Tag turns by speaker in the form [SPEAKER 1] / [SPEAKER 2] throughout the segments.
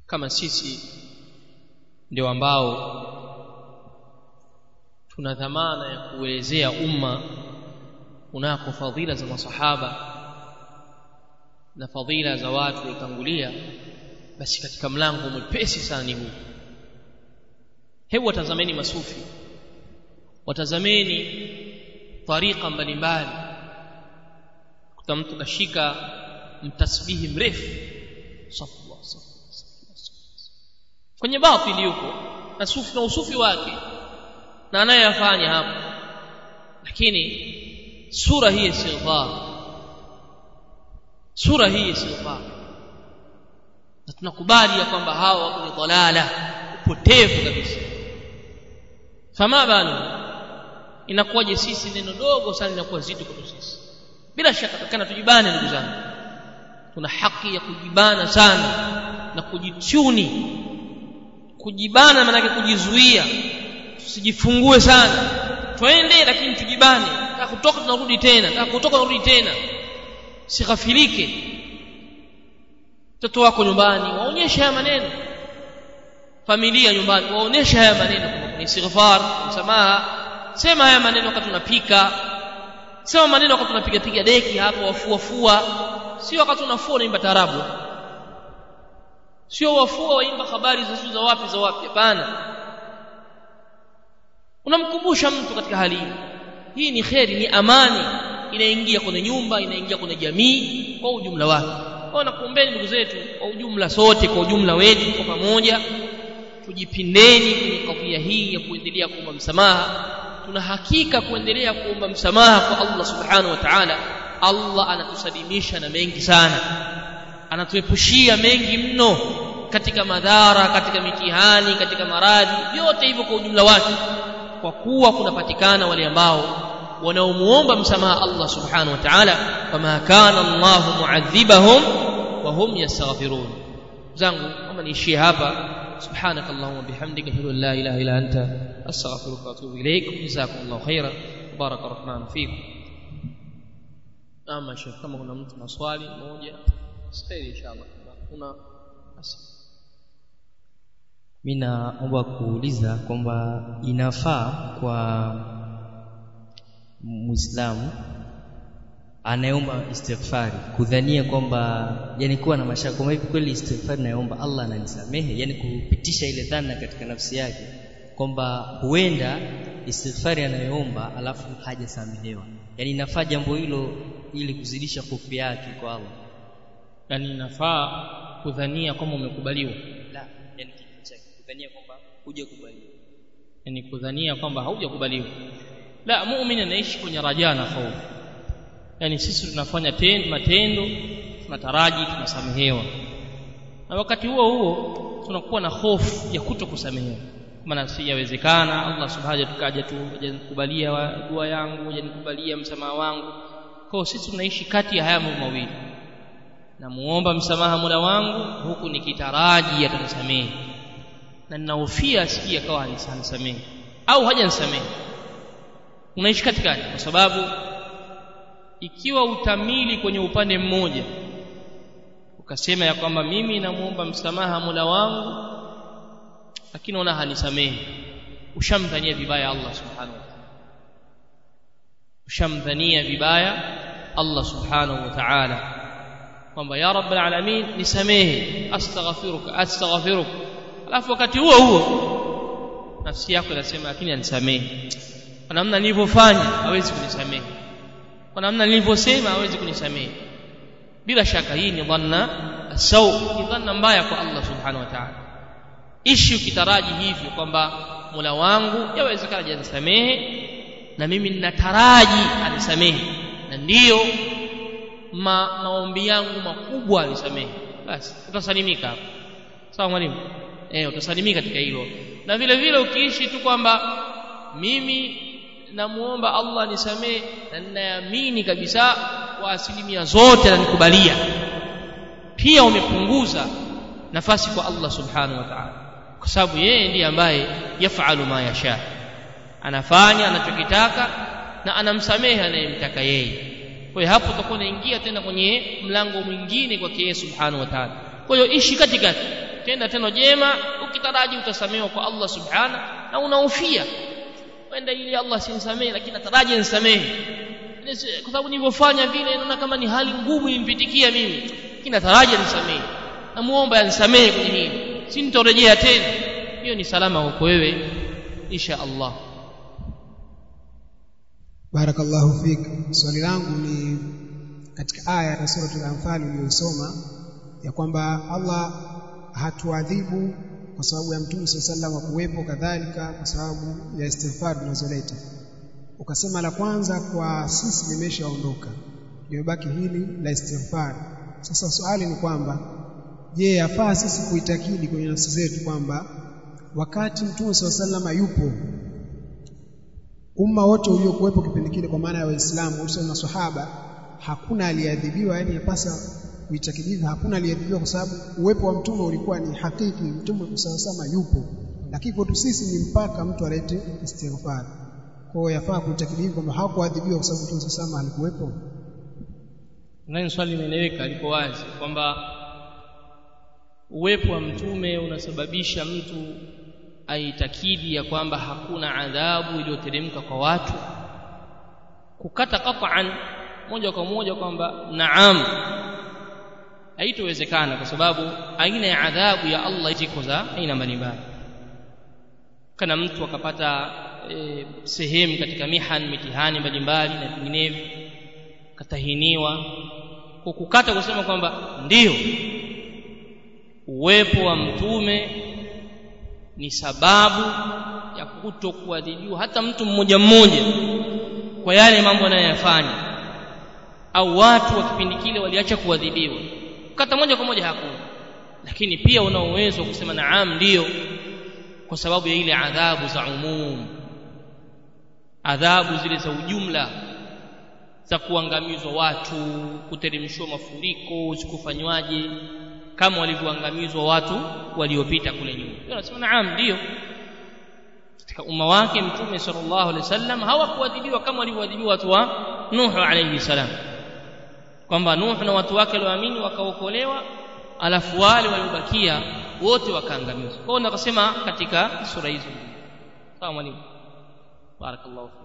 [SPEAKER 1] kama sisi ndio ambao tuna dhamana ya kuelezea umma unako fadhila za masahaba na fadhila za watu waliotangulia basi katika mlango mwepesi sana ni huu hebu watazameni masufi watazameni tariqa mbalimbali kuta mtu kashika mtasbihi mrefu safwa kwenye batili yuko na sufi na usufi wake na anayeyafanya hapo lakini sura hii istighfar sura hii istighfar na tunakubali ya kwamba hawa wako ni dhalala upotevu kabisa fama balu inakuwaje sisi neno dogo sana linakuwa zito kwetu sisi bila shaka takana tujibane ndugu zangu tuna haki ya kujibana sana na kujituni kujibana maana kujizuia tusijifungue sana twende lakini tujibane taka kutoka tunarudi tena taka kutoka tunarudi tena sighafilike mtoto wako nyumbani waonyeshe haya maneno familia nyumbani waonyeshe haya maneno ni istighfar msamaha sema haya maneno wakati unapika sema maneno wakati unapiga piga deki hapo wafua fua sio wakati unafua unaimba tarabu sio wafua waimba habari za za wapi za wapi hapana unamkumbusha mtu katika hali hii hii ni kheri ni amani inaingia kwenye nyumba inaingia kwenye jamii kwa ujumla wake kwa nakuombeni ndugu zetu kwa ujumla sote kwa ujumla wetu kwa pamoja tujipindeni kwenye kadhia hii ya kuendelea kuomba msamaha tuna hakika kuendelea kuomba msamaha kwa Allah subhanahu wa ta'ala Allah anatusalimisha na mengi sana anatuepushia mengi mno katika madhara katika mitihani katika maradhi vyote hivyo kwa ujumla wake kwa kuwa kunapatikana wale ambao wanaomuomba msamaha Allah subhanahu wa ta'ala fama kana Allah mu'adhibahum wa hum yastaghfirun zangu kama niishie hapa سبحانك اللهم وبحمدك اشهد ان لا اله الا انت استغفرك واتوب اليك جزاكم الله خيرا بارك الرحمن فيكم ama shekh kama kuna mtu na swali moja kheri inshallah kuna
[SPEAKER 2] mimi naomba kuuliza kwamba inafaa kwa muislamu anayeomba istighfari kudhania kwamba yani kuwa na mashaka kwamba hivi kweli istighfari nayoomba Allah ananisamehe yani kupitisha ile dhana katika nafsi yake kwamba huenda istighfari anayoomba alafu hajasamehewa yani inafaa jambo hilo ili kuzidisha hofu yake kwa Allah
[SPEAKER 1] yani inafaa kudhania kwamba umekubaliwa
[SPEAKER 2] la yani kitu chake kudhania kwamba hujakubaliwa
[SPEAKER 1] yani kudhania kwamba haujakubaliwa la muumini anaishi kwenye rajaa na hofu yani sisi tunafanya tendo matendo tunataraji tunasamehewa na wakati huo huo tunakuwa na hofu ya kuto kusamehewa maana sijawezekana Allah subhanahu tukaja tu hajanikubalia dua yangu hajanikubalia msamaha wangu kwa sisi tunaishi kati ya haya mambo mawili namuomba msamaha Mola wangu huku nikitaraji atanisamehe na ninahofia asikie akawa hanisamehe au hajanisamehe unaishi katikati kwa sababu ikiwa utamili kwenye upande mmoja ukasema ya kwamba mimi namuomba msamaha Mola wangu lakini ona hanisamehe ushamdhania vibaya Allah subhanahu wa ta'ala ushamdhania vibaya Allah subhanahu wa ta'ala kwamba ya rabbal alamin nisamehe astaghfiruka astaghfiruka alafu wakati huo huo nafsi yako inasema lakini anisamehe kwa namna nilivyofanya hawezi kunisamehe kwa namna nilivyosema hawezi kunisamehe bila shaka hii ni dhanna sau ni dhanna mbaya kwa Allah subhanahu wa ta'ala ishi ukitaraji hivyo kwamba Mola wangu yawezekana hajanisamehe na mimi ninataraji anisamehe na ndiyo ma, maombi yangu makubwa anisamehe basi utasalimika hapo sawa mwalimu eh utasalimika katika hilo na vile vile ukiishi tu kwamba mimi namuomba Allah nisamee na ninaamini kabisa kwa asilimia zote ananikubalia pia umepunguza nafasi kwa Allah subhanahu wa ta'ala kwa sababu yeye ndiye ambaye yafalu ma yasha anafanya anachokitaka na anamsamehe anayemtaka yeye kwa hiyo hapo utakuwa unaingia tena kwenye mlango mwingine kwa yeye subhanahu wa ta'ala kwa hiyo ishi katikati ukitenda tendo jema ukitaraji utasamehewa kwa Allah subhana na unaufia wenda ili Allah sinisamehe lakini nataraji nisamehe kwa sababu nilivyofanya vile naona kama ni hali ngumu impitikia mimi lakini nataraji nisamehe namuomba anisamehe kwenye hili si nitorejea tena hiyo ni salama kwako wewe insha Allah
[SPEAKER 3] barakallahu fik swali langu ni katika aya ya suratul anfal uliyosoma ya kwamba Allah hatuadhibu kwa sababu ya mtume sallallahu alaihi kuwepo kadhalika kwa sababu ya istighfar tunazoleta ukasema la kwanza kwa sisi limeshaondoka limebaki hili la istighfar sasa swali ni kwamba je yafaa sisi kuitakidi kwenye nafsi zetu kwamba wakati mtume sallallahu alaihi yupo umma wote uliokuwepo kipindi kile kwa maana ya waislamu hususan maswahaba hakuna aliyeadhibiwa yani yapasa kuitakidika hakuna aliyeadhibiwa kwa sababu uwepo wa mtume ulikuwa ni hakiki mtume sallallahu yupo lakini kwetu sisi ni mpaka mtu alete istighfar kwa hiyo yafaa kuitakidika kwamba hawakuadhibiwa kwa sababu mtume sallallahu alikuwepo
[SPEAKER 1] nani swali limeeleweka liko wazi kwamba uwepo wa mtume unasababisha mtu aitakidi ya kwamba hakuna adhabu iliyoteremka kwa watu kukata qat'an moja kwa moja kwamba naam haitowezekana kwa sababu aina ya adhabu ya Allah ziko za aina mbalimbali kana mtu akapata e, sehemu katika mihan mitihani mbalimbali na vinginevyo katahiniwa kwa kukata kusema kwamba ndiyo uwepo wa mtume ni sababu ya kutokuadhibiwa hata mtu mmoja mmoja kwa yale mambo anayoyafanya au watu wa kipindi kile waliacha kuadhibiwa kata moja kwa moja hakuna lakini pia una uwezo wa kusema naam ndiyo kwa sababu ya ile adhabu za umum adhabu zile za ujumla za kuangamizwa watu kuteremshwa mafuriko sikufanywaje kama walivyoangamizwa watu waliopita kule nyuma anasema naam ndio katika umma wake mtume sallallahu alaihi wasallam hawakuadhibiwa kama walivyoadhibiwa watu wa Nuh alayhi salam kwamba Nuh na watu wake walioamini wakaokolewa alafu wale waliobakia wote wakaangamizwa kwa hiyo nakasema katika sura hizo sawa mwalimu barakallahu fik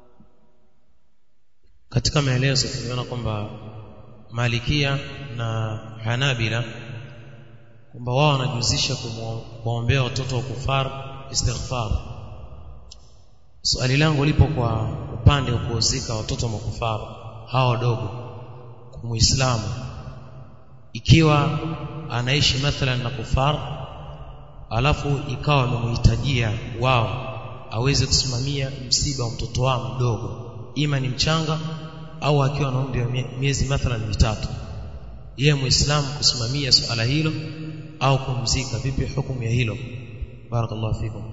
[SPEAKER 4] katika maelezo tumeona kwamba Malikia na Hanabila kwamba wao wanajuzisha kuwaombea watoto wa kufar istighfar swali langu lipo kwa upande wa kuozika watoto wa makufar hawa wadogo kwa muislamu ikiwa anaishi mathalan na kufar alafu ikawa amemhitajia wao aweze kusimamia msiba wa mtoto wao mdogo ima ni mchanga au akiwa na umri wa miezi mathalan mitatu yeye muislamu kusimamia suala hilo au kumzika vipi hukumu ya hilo barakallahu fikum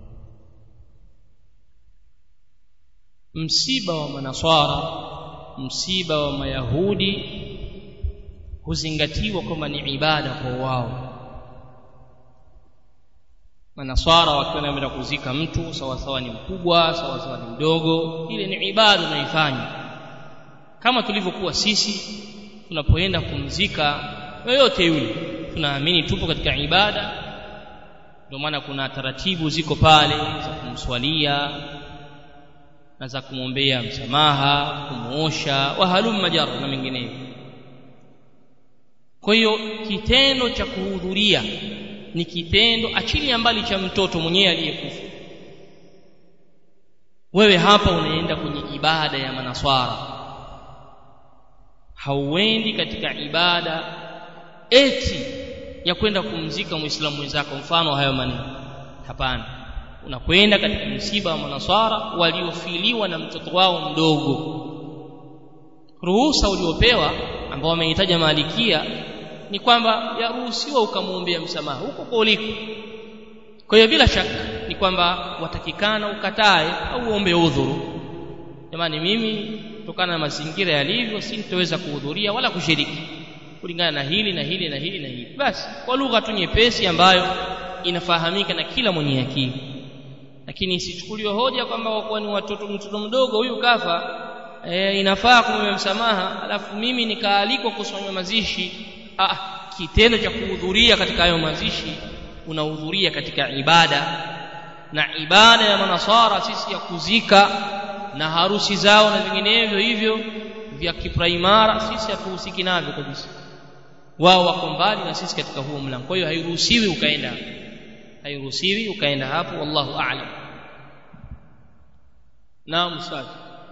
[SPEAKER 1] msiba wa manaswara msiba wa mayahudi huzingatiwa kwamba ni ibada kwa wao manaswara wakiwa wanaenda kuzika mtu sawa sawa ni mkubwa sawa sawa ni mdogo ile ni ibada unaifanya kama tulivyokuwa sisi tunapoenda kumzika yoyote yule tunaamini tupo katika ibada ndio maana kuna taratibu ziko pale za kumswalia na za kumwombea msamaha kumuosha wahalum majar na mengineyo kwa hiyo kitendo cha kuhudhuria ni kitendo achilia mbali cha mtoto mwenyewe aliyekufa wewe hapa unaenda kwenye ibada ya manaswara hauendi katika ibada eti ya kwenda kumzika muislamu mwenzako mfano hayo maneno hapana unakwenda katika msiba wa manaswara waliofiliwa na mtoto wao mdogo ruhusa uliopewa ambao wamehitaja malikia ni kwamba yaruhusiwa ukamwombea msamaha huko kwa uliko kwa hiyo bila shaka ni kwamba watakikana ukatae au uombe udhuru jamani mimi kutokana na mazingira yalivyo sintoweza kuhudhuria wala kushiriki kulingana na hili na hili na hili na hili basi kwa lugha tu nyepesi ambayo inafahamika na kila mwenye akili lakini isichukuliwe hoja kwamba wakuwa ni watoto mtoto mdogo huyu kafa e, inafaa kumwomba msamaha alafu mimi nikaalikwa kusomea mazishi ah kitendo cha kuhudhuria katika hayo mazishi unahudhuria katika ibada na ibada ya manasara sisi ya kuzika na harusi zao na vinginevyo hivyo vya kipraimara sisi hatuhusiki navyo kabisa wao wako mbali na sisi katika huo mlango kwa hiyo hairuhusiwi ukaenda hairuhusiwi ukaenda hapo wallahu a'lam naam ustadhi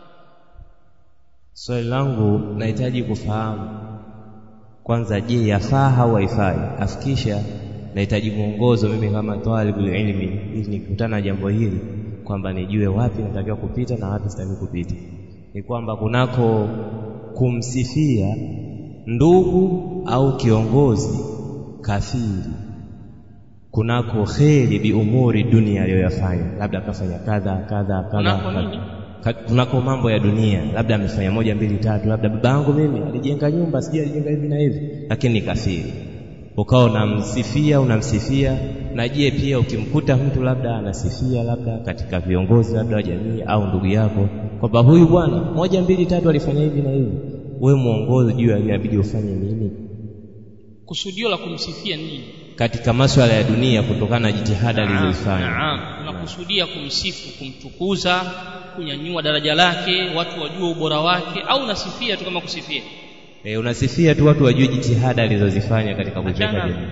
[SPEAKER 5] swali langu nahitaji kufahamu kwanza je yafaa au haifai afikisha nahitaji mwongozo mimi kama talibul ilmi ili nikutana na jambo hili kwamba nijue wapi natakiwa kupita na wapi sitaki kupita ni kwamba kunako kumsifia ndugu au kiongozi kafiri kunako kheri bi umuri dunia aliyoyafanya labda akafanya kadha kadha kadha
[SPEAKER 1] Kunako nini?
[SPEAKER 5] Ka- kunako mambo ya dunia labda amefanya moja mbili tatu labda baba yangu mimi alijenga nyumba sijui alijenga hivi na hivi lakini ni kafiri ukawa unamsifia unamsifia na je pia ukimkuta mtu labda anasifia labda katika viongozi labda wa jamii au ndugu yako kwamba huyu bwana moja mbili tatu alifanya hivi na hivi we mwongozo juu ya inabidi ufanye nini
[SPEAKER 1] kusudio la kumsifia nini
[SPEAKER 5] katika maswala ya dunia kutokana na jitihada
[SPEAKER 1] Naam,
[SPEAKER 5] alizozifanya
[SPEAKER 1] naam unakusudia kumsifu kumtukuza kunyanyua daraja lake watu wajue ubora wake au unasifia tu kama kusifia
[SPEAKER 5] e, unasifia tu watu wajue jitihada alizozifanya katika kujenga
[SPEAKER 1] Achana.
[SPEAKER 5] jamii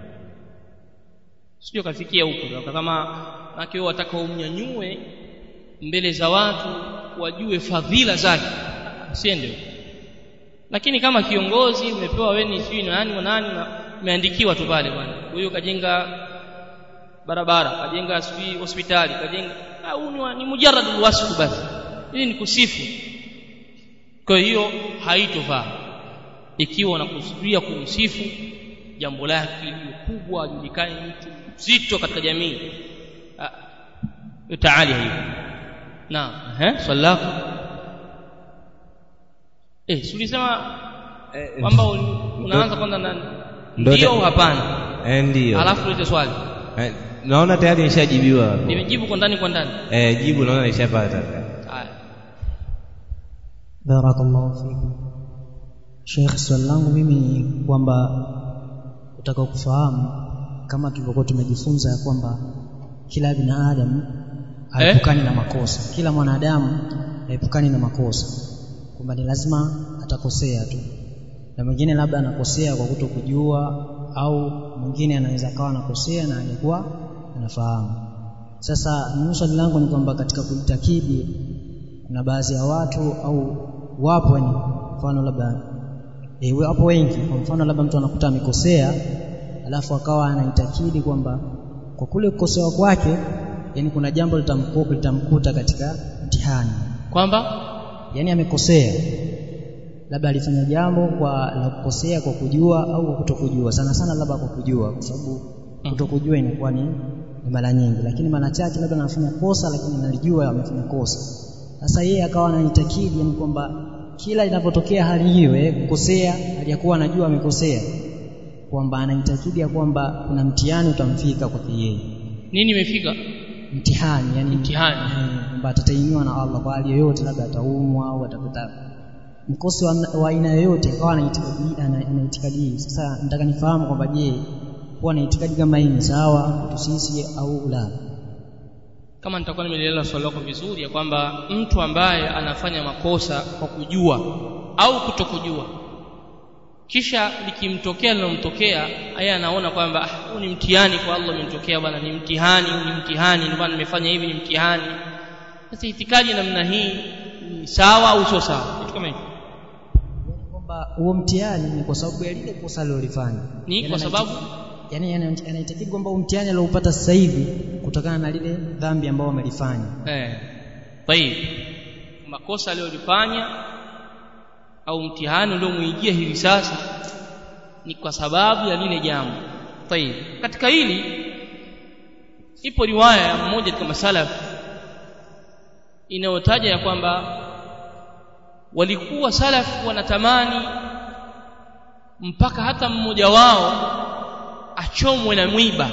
[SPEAKER 1] sio kafikia huko kama nake wataka umnyanyue mbele za watu wajue fadhila zake usiende huko lakini kama kiongozi umepewa wewe ni sijui nani wa nani na umeandikiwa tu pale bwana huyo kajenga barabara kajenga sijui hospitali kajenga au ni, wa- ni mujarrad wasfu basi ili ni kusifu kwa hiyo haitofaa ikiwa unakusudia kumsifu jambo lake liwe kubwa ajulikane mtu mzito katika jamii Ah, taali hiyo naam ehe swali lako eh si ulisema kwamba un- unaanza kwanza na
[SPEAKER 5] Ndo-
[SPEAKER 1] ndio au hapana
[SPEAKER 5] e, ndio
[SPEAKER 1] alafu ulete swali
[SPEAKER 5] Eh, naona tayari nishajibiwa
[SPEAKER 1] nimejibu kwa ndani kwa ndani
[SPEAKER 5] eh, jibu naona nishapata
[SPEAKER 1] haya
[SPEAKER 6] barakallahu fikum Sheikh swali langu mimi ni kwamba utaka kufahamu kama tulivyokuwa tumejifunza ya kwamba kila binadamu haepukani na makosa kila mwanadamu haepukani na makosa kwamba ni lazima atakosea tu na mwingine labda anakosea kwa kuto kujua au mwingine anaweza akawa anakosea na alikuwa anafahamu sasa mimi swali langu ni kwamba katika kuitakidi kuna baadhi ya watu au wapo ni mfano labda e, wapo wengi kwa mfano labda mtu anakuta amekosea alafu akawa anaitakidi kwamba kwa kule kukosewa kwake yani kuna jambo litamku, litamkuta katika mtihani
[SPEAKER 1] kwamba
[SPEAKER 6] yani amekosea labda alifanya jambo kwa la kukosea kwa kujua au kwa kutokujua sana sana labda kwa kujua kwa sababu kutokujua inakuwa ni, ni mara nyingi lakini mara chache labda anafanya kosa lakini analijua amefanya kosa sasa yeye akawa anaitakidi yani kwamba kila inapotokea hali hiyo eh, kukosea aliyakuwa anajua amekosea kwamba anaitakidi ya kwamba kuna mtihani utamfika kwake yeye
[SPEAKER 1] nini imefika
[SPEAKER 6] mtihani yani
[SPEAKER 1] Mtihani.
[SPEAKER 6] eh, kwamba atatainiwa na Allah kwa hali yoyote labda ataumwa au atapata mkosi wa wa aina yoyote akawa anaitikadi ana- anaitikadi hii sasa nataka nifahamu kwamba je kuwa na itikadi kama hii ni sawa kwetu sisi au la
[SPEAKER 1] kama nitakuwa nimelielewa swali lako vizuri ya kwamba mtu ambaye anafanya makosa kwa kujua au kutokujua kisha likimtokea linalomtokea yeye anaona kwamba "Ah, huu ni mtihani kwa Allah umenitokea bwana ni mtihani huu ni mtihani ndio maana nimefanya hivi ni mtihani sasa itikadi namna hii ni sawa au sio sawa kitu kama hicho
[SPEAKER 6] kwamba huo mtihani ni kwa sababu ya lile kosa alilofanya
[SPEAKER 1] ni
[SPEAKER 6] Yaani
[SPEAKER 1] kwa sababu
[SPEAKER 6] yani ana- anaitakidi kwamba huu mtihani alioupata sasa hivi kutokana na lile dhambi ambao amelifanya
[SPEAKER 1] eh tayib makosa aliyolifanya au mtihani uliomuijia hivi sasa ni kwa sababu ya lile jambo tayib katika hili ipo riwaya ya mmoja katika masalaf inayotaja ya kwamba walikuwa salaf wanatamani mpaka hata mmoja wao achomwe na mwiba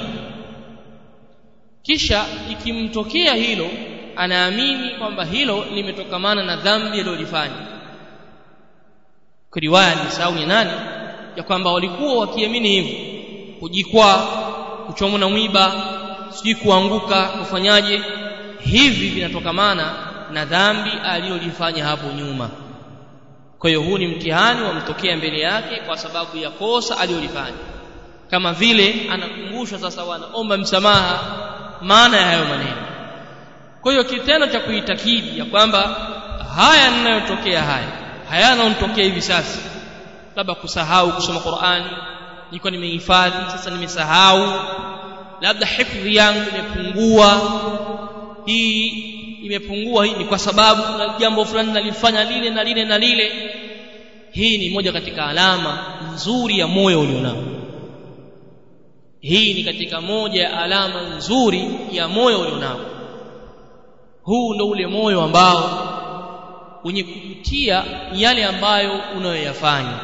[SPEAKER 1] kisha ikimtokea hilo anaamini kwamba hilo limetokamana na dhambi aliyolifanya kwa riwaya ni sawa ni nani ya kwamba walikuwa wakiamini hivyo kujikwaa kuchomwa na mwiba sijui kuanguka kufanyaje hivi vinatokamana na dhambi aliyolifanya hapo nyuma kwa hiyo huu ni mtihani wamtokea mbele yake kwa sababu ya kosa aliyolifanya kama vile anakumbushwa sasa wanaomba msamaha maana ya hayo maneno kwa hiyo kitendo cha kuitakidi ya kwamba haya ninayotokea haya haya yanayotokea hivi sasa labda kusahau kusoma Qur'ani niko nimehifadhi sasa nimesahau labda hifdhi yangu imepungua hii imepungua hii ni kwa sababu na jambo fulani nalifanya lile na lile na lile hii ni moja katika alama nzuri ya moyo ulionao hii ni katika moja ya alama nzuri ya moyo ulionao huu ndo ule moyo ambao wenye kujutia yale ambayo unayoyafanya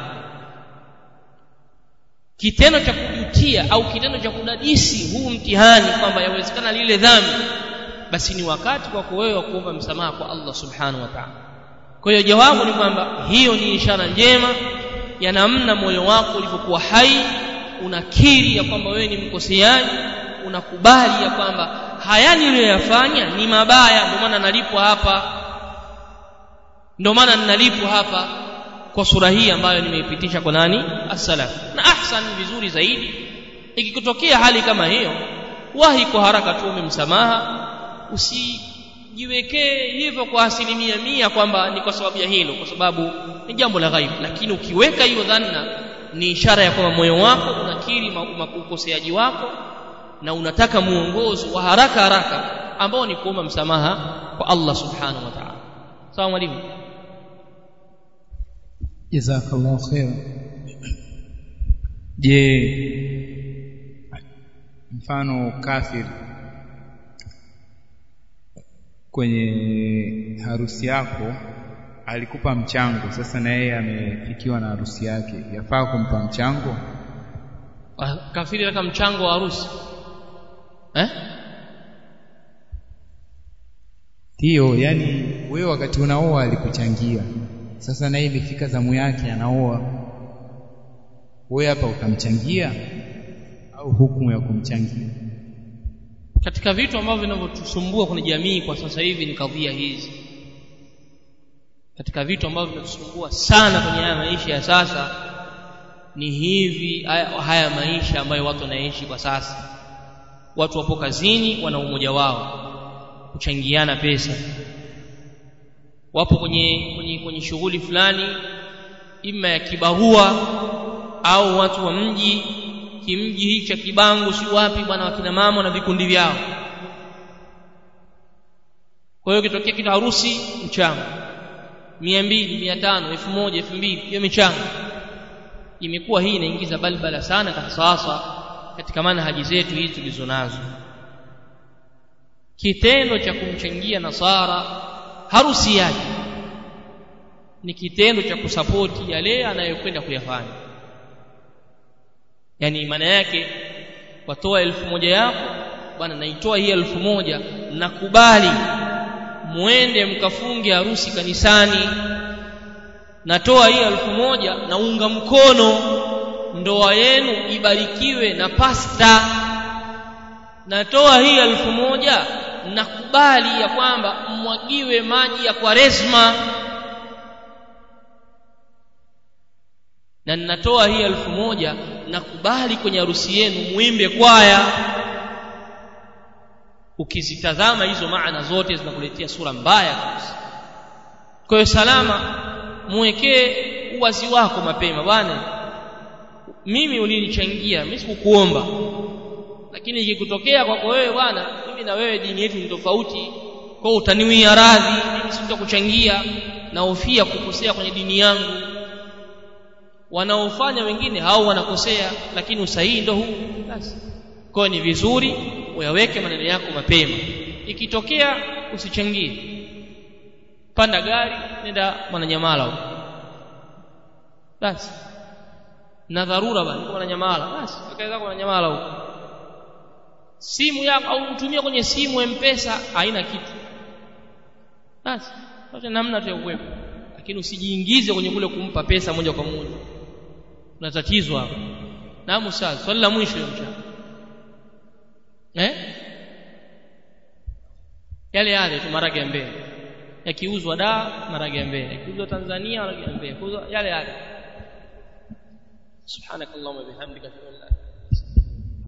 [SPEAKER 1] kitendo cha kujutia au kitendo cha kudadisi huu mtihani kwamba yawezekana lile dhambi basi ni wakati kwako wewe wa kuomba msamaha kwa Allah subhanahu wa ta'ala kwa hiyo jawabu ni kwamba hiyo ni ishara njema ya namna moyo wako ulivyokuwa hai unakiri ya kwamba wewe ni mkoseaji unakubali ya kwamba haya niliyoyafanya ni mabaya ndio maana nalipwa hapa ndio maana ninalipwa hapa kwa sura hii ambayo nimeipitisha kwa nani as-salaf na ahsan vizuri zaidi ikikutokea hali kama hiyo wahi kwa haraka tuombe msamaha usijiwekee hivyo kwa asilimia mia kwamba ni kwa sababu ya hilo kwa sababu ni jambo la ghaibu lakini ukiweka hiyo dhanna ni ishara ya kwamba moyo wako unakiri ukoseaji wako na unataka muongozo wa haraka haraka ambao ni kuomba msamaha kwa Allah subhanahu wa ta'ala sawa mwalimu
[SPEAKER 7] jazakallahu khair je mfano kafir kwenye harusi yako alikupa mchango sasa na yeye amefikiwa na harusi yake yafaa kumpa mchango
[SPEAKER 1] kafiri kama mchango wa harusi eh
[SPEAKER 7] ndiyo yani wewe wakati unaoa alikuchangia sasa naye imefika zamu yake anaoa wewe hapa utamchangia au hukumu ya kumchangia
[SPEAKER 1] katika vitu ambavyo vinavyotusumbua kwenye jamii kwa sasa hivi ni kadhia hizi katika vitu ambavyo vinatusumbua sana kwenye haya maisha ya sasa ni hivi haya, haya maisha ambayo watu wanaishi kwa sasa watu wapo kazini wana umoja wao kuchangiana pesa wapo kwenye kwenye, kwenye shughuli fulani ima ya kibarua au watu wa mji kimji hii cha kibango si wapi bwana wakina mama na vikundi vyao kwa hiyo kitokea kitu harusi mchango mia mbili mia tano elfu moja elfu mbili hiyo michango imekuwa hii inaingiza balbala sana sasa katika manhaji zetu hizi tulizo nazo kitendo cha kumchangia nasara harusi yake ni kitendo cha kusapoti yale anayokwenda kuyafanya yani maana yake watoa elfu moja yako bwana naitoa hii elfu moja nakubali muende mkafunge harusi kanisani natoa hii elfu moja naunga mkono ndoa yenu ibarikiwe na pasta natoa hii elfu moja nakubali ya kwamba mmwagiwe maji ya kwaresma na ninatoa hii elfu moja nakubali kwenye harusi yenu muimbe kwaya ukizitazama hizo maana zote zinakuletea sura mbaya kabisa kwa hiyo salama muwekee uwazi wako mapema bwana mimi ulinichangia mimi sikukuomba lakini ikikutokea kwako wewe bwana mimi na wewe dini yetu ni tofauti kwa utaniwia radhi mimi sitakuchangia na hofia kukosea kwenye dini yangu wanaofanya wengine hao wanakosea lakini usahihi ndo huu basi kwa ni vizuri uyaweke maneno yako mapema ikitokea usichangie panda gari nenda mwananyamala huko basi na dharura bali kwa mwananyamala basi akaweza kwa mwananyamala huko simu yako au utumia kwenye simu mpesa haina kitu basi acha namna tu ya uwepo lakini usijiingize kwenye kule kumpa pesa moja kwa moja kuna tatizo hapo naam ustaz swali la mwisho ya mchana eh yale yale tu marage ya mbele yakiuzwa da marage ya mbele yakiuzwa Tanzania marage ya mbele yakiuzwa yale yale subhanakallahumma bihamdika ashhadu an la ilaha